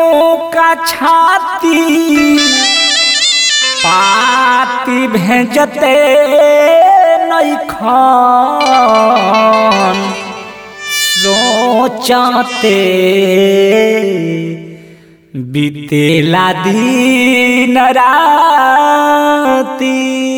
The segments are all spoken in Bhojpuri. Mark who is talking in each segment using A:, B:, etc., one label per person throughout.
A: मुँह का छाती पाती भेजते नैखन सोचते बीतेला दिन राती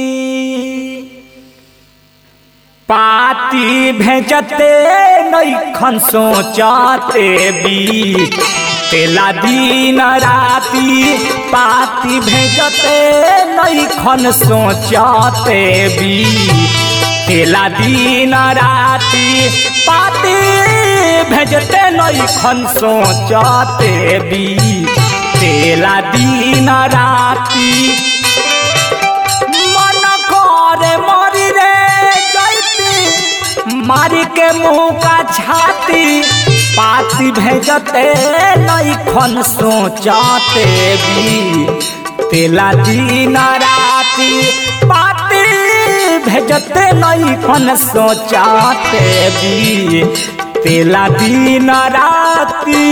A: पाती भेजते नैखन सोचते बी तेला दिन राती पाती भेजते नैखन सोचते बी तेला दिन राती पाती भेजते नैखन सोचते बी तेला दिन राती मन करे मरी रे जैती मारी के मुंह का छाती पाती भेजते नैखन सोचते भी तेला दिन राती पाती भेजते नैखन सोचते भी तेला दिन राती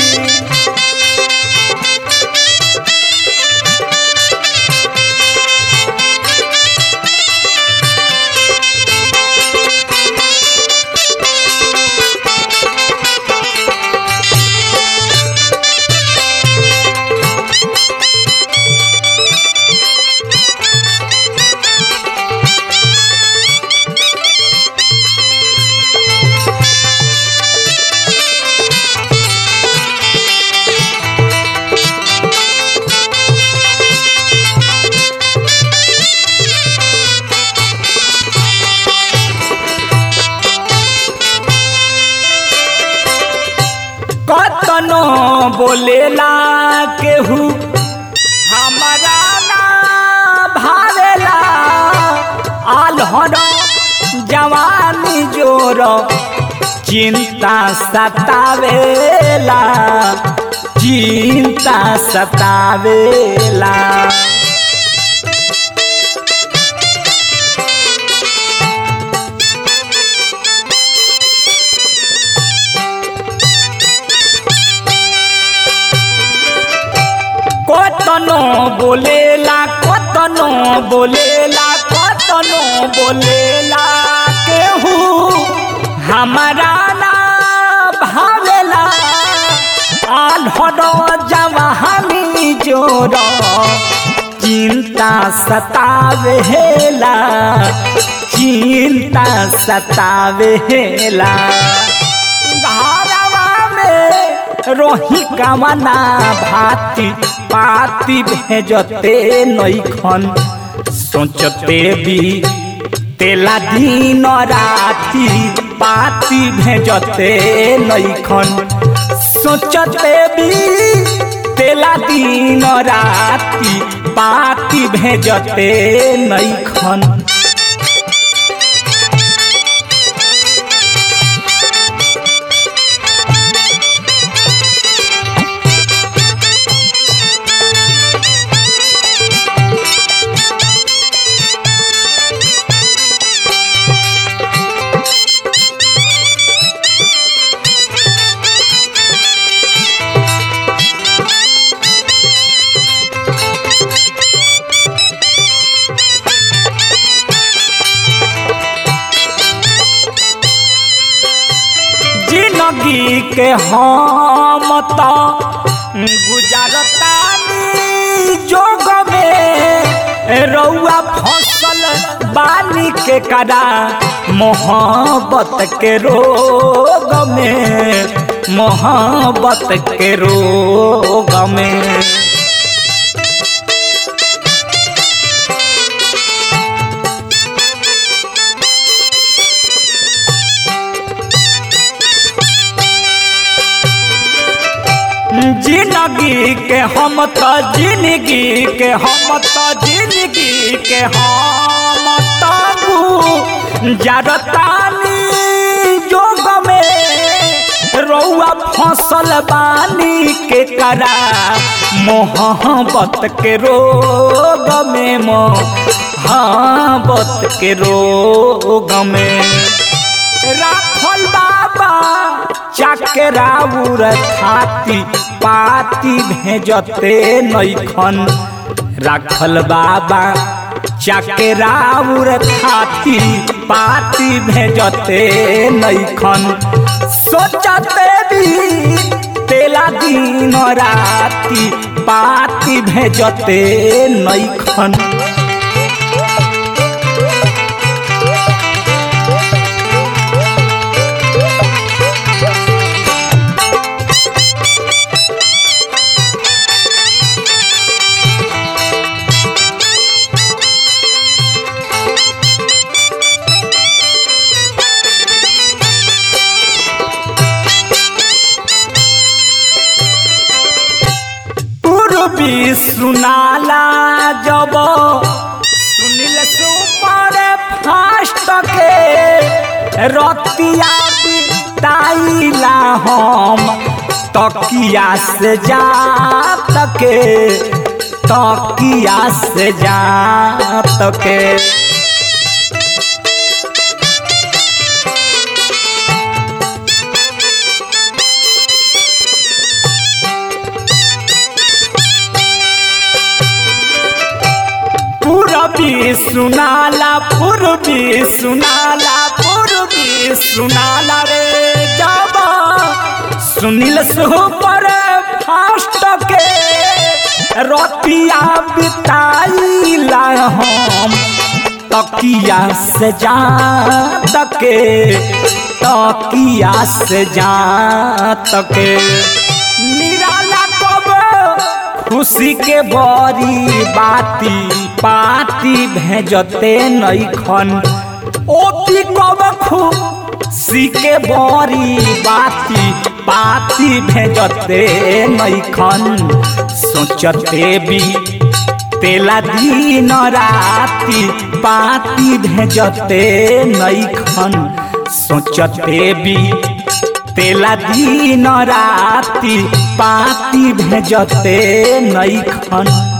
A: कतनो बोलेला केहू हमारा ना भावेला आल्हर जवानी जोर चिंता सतावेला चिंता सतावेला কতনো बोलेला কতনো बोलेला কতনো बोलेला केहू हमारा ना भावेला आल्हर जवानी जोर चिंता सतावेला चिंता सतावेला घरवा में रोही कामना भाती पाती भेजते नैखन सोचते भी तेला दिन राती पाती भेजते नैखन सोचते भी तेला दिन राती पाती भेजते नैखन जिंदगी के हम तो गुजारतानी जोग में रउआ फसल बानी के करा मोहब्बत के रोग में मोहब्बत के रोग में जिंदगी के हम तो जिंदगी के हम तो जिंदगी के हम तबू जरतानी जोग में रउआ फसल बानी के करा मोहब्बत के रोग में मोहब्बत के रोग में राखल बाबा चकराउर थाती पाती भेजते नैखन राखल बाबा चकराउर थाती पाती भेजते नैखन सोचते भी तेला दिन राती पाती भेजते नैखन पूर्वी सुनाला जब सुनिल सुपर फास्ट के रतिया बिताइला हम तकिया से जा तके तकिया से जा तके पूरबी सुनाला पूर्वी सुनाला पूर्वी सुनाला रे जब सुनील सुपर फास्ट के रतिया बिताइला हम तकिया से जा तके तकिया से जा तके निराला कब खुशी के बड़ी बाती पाती भेजते नैखन ओती कब खुशी के बड़ी बाती पाती भेजते नैखन सोचते भी तेला दिन राती पाती भेजते नैखन सोचते भी तेला दिन राती पाती भेजते नैखन